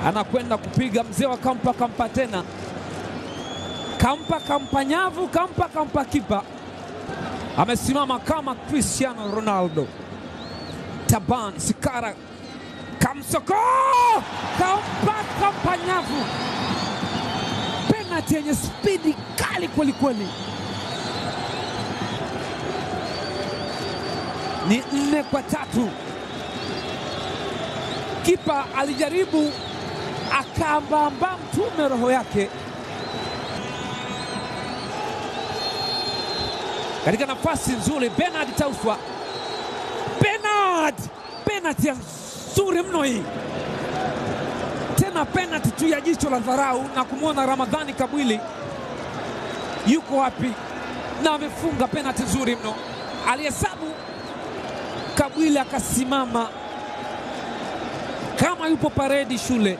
anakwenda kupiga mzee wa kampa, kampa tena, kampa, kampa nyavu, kampa, kampa kipa, amesimama kama Cristiano Ronaldo. Taban Sikara kamsoko, kampa, kampa nyavu, penati yenye spidi kali kwelikweli. Ni nne kwa tatu. Kipa alijaribu akaambamba mtume roho yake katika nafasi nzuri. Bernard Tauswa, Bernard, penalti nzuri mno hii, tena penalti tu ya jicho la dharau na kumwona Ramadhani Kabwili yuko wapi, na amefunga penalti nzuri mno. Alihesabu Kabwili akasimama kama yupo paredi shule.